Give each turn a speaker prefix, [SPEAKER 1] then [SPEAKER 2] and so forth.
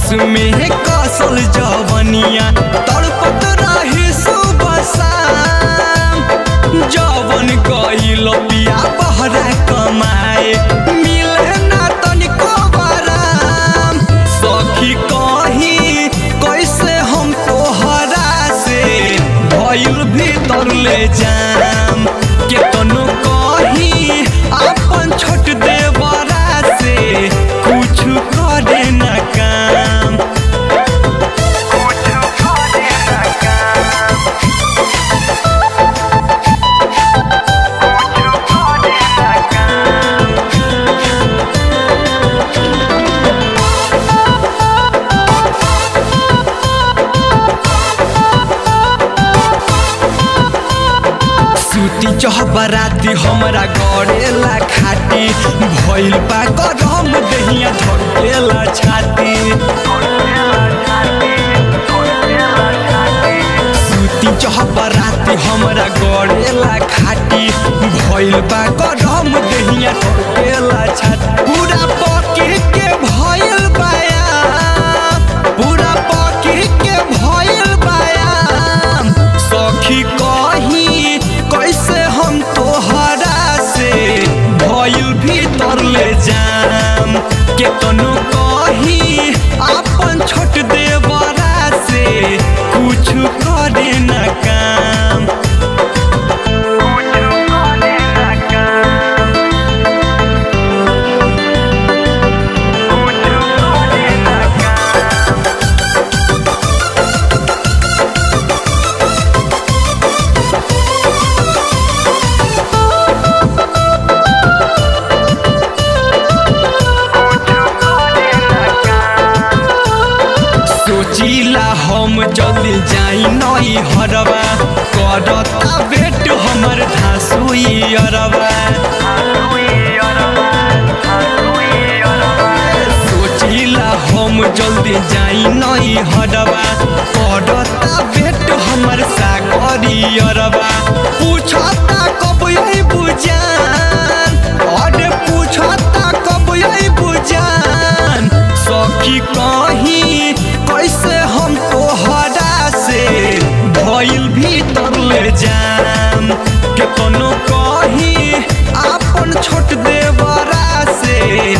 [SPEAKER 1] में कसल जवनिया तड़पत रही सुबह शाम जवन गईल पिया बहरा कमाए मिले ना तनिको बराम सखी कही कैसे हम तोहरा से भइल भीतर ले जाम केतनो कही अपन छोट देवरा से कुछ करे न काम सूती चहबराती हमरा गड़ेला खाटी भइल बा गरम दहिया धकेला छाती सूती चहबराती हमरा गड़ेला खाटी भइल बा गरम दहिया धकेला छाती पूरा पके के भइल बाया पूरा पके के भइल बाया सखी कही कैसे हम तोहरा से भइल भीतर ले जाम केतनो कही अपन छोट देवरा से कुछ करे न काम सोचिला हम जल्दी जाई नई हरवा करता बेट हमर धासुई अरवा सोचिला हम जल्दी जाई नई हरवा करता बेट हमर सागरी अरवा पूछता कब यही बुझान अरे पूछता कब यही बुझान सखी कहीं कैसे हम तोहरा से भइल भीतर ले जाम केतनो कहीं अपन छोट देवरा से